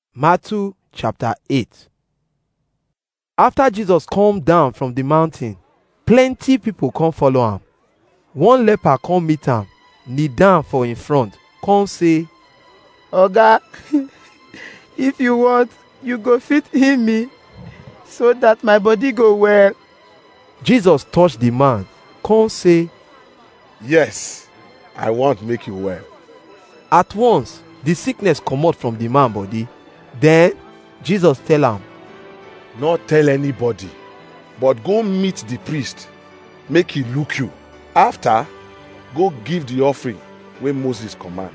Matthew chapter 8 After Jesus come down from the mountain, plenty people come follow am. One leper come meet am, kneel down for in front, come say, oga if you want you go fit heal me so that my body go well Jesus touch the man, come say, Yes, I want make you well. at once the sickness comot from the man body. Then Jesus tell am, Not tell anybody, but go meet the priest, make he look you. After, go give the offering wey Moses command.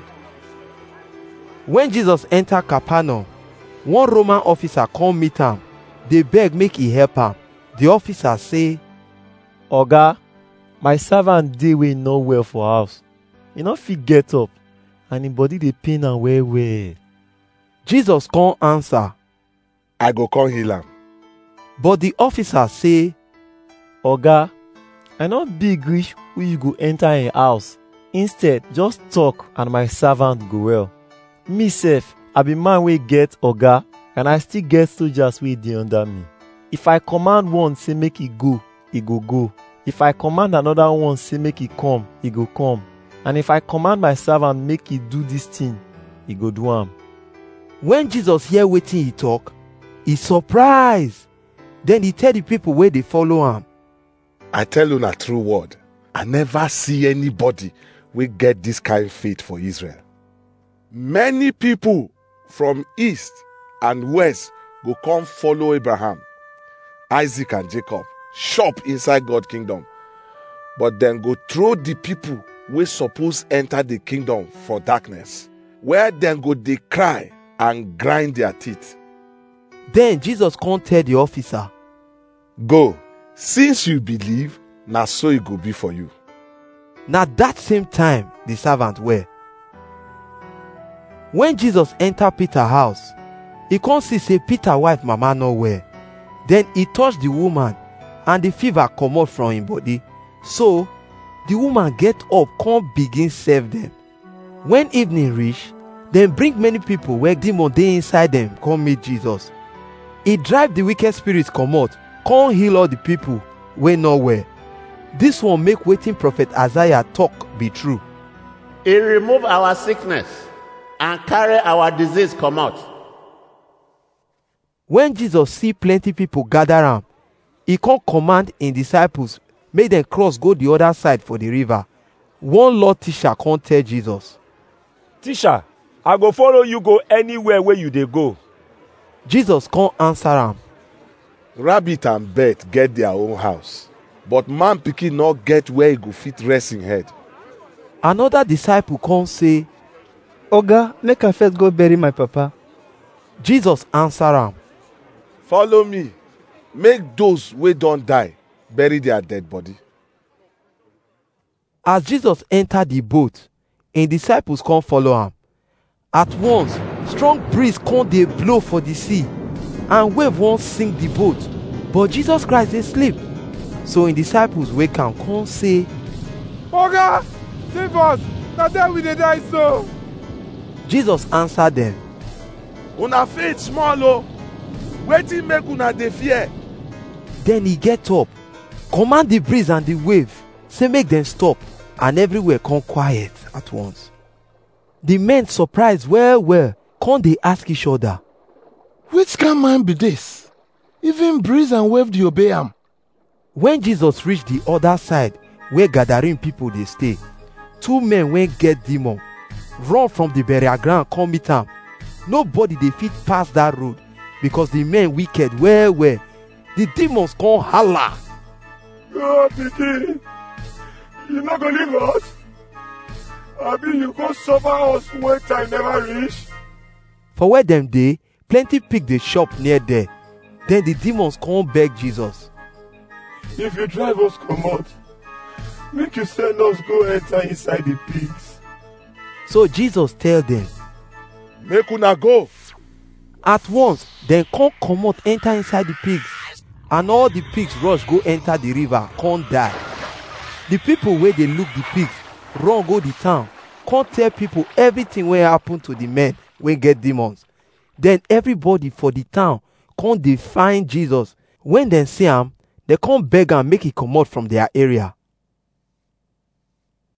when Jesus enter Capernaum, one Roman officer come meet am, dey beg make he help am. The officer say, oga my servant dey wey no well for house e no fit get up and im body dey pain am well well Jesus come answer, I go come heal am. but the officer say, oga i no big reach wey you go enter im house instead just talk and my servant go well me sef i be man wey get oga and i still get soldiers wey dey under me if i command one say make e go e go go if i command another one say make e come e go come and if i command my servant make e do dis thing e go do am when jesus hear wetin he talk he surprise then he tell the people wey dey follow am I tell una true word, I never see anybody wey get this kind faith for Israel. Many people from east and west go come follow Abraham, Isaac and Jacob, shop inside God kingdom. But then go throw the people wey suppose enter the kingdom for darkness, where dem go dey cry and grind their teeth. then jesus come tell the officer Go, since you believe, na so e go be for you. na that same time the servant well when jesus enter peter house he come see say peter wife mama no well then he touch the woman and the fever comot from him body so the woman get up come begin serve them when evening reach dem bring many people wey demon dey inside dem come meet jesus he drive the wicked spirit comot come heal all the people wey no well this one make wetin prophet isaiah talk be true He remove our sickness and carry our disease comot. when jesus see plenty people gather am he come command him disciples make dem cross go the other side for the river one law teacher come tell jesus Teacher, I go follow you go anywhere where you dey go. jesus come answer am rabbit and bird get their own house but man pikin no get where e go fit rest him head another disciple come say oga make i first go bury my papa jesus answer am follow me make those wey don die bury their dead body as jesus enter the boat him disciples come follow am at once strong breeze come dey blow for the sea and wave wan sink the boat but jesus christ dey sleep so him disciples wake am come say Oga, save us! Na there we dey die so. jesus answer dem una faith small o wetin make una dey fear then he get up command the breeze and the wave say make dem stop and everywhere come quiet at once the men surprise well well come dey ask each other Which kind man be this? Even breeze and wave dey obey am. when jesus reach the other side where gathering people dey stay two men wey get demon run from the burial ground come meet am nobody dey fit pass that road because the men wicked well well the demons come hala God pikin, you no go leave us? Abi you go suffer us when time never reach? for where dem dey plenty pig dey chop near there then the demons come beg jesus If you drive us comot, make you send us go enter inside the pigs. so jesus tell dem make una go at once dem come comot enter inside the pigs and all the pigs rush go enter the river come die the people wey dey look the pigs run go the town come tell people everything wey happen to the men wey get demons Then everybody for the town come dey find Jesus. When dem see am, dem come beg am make e comot from their area.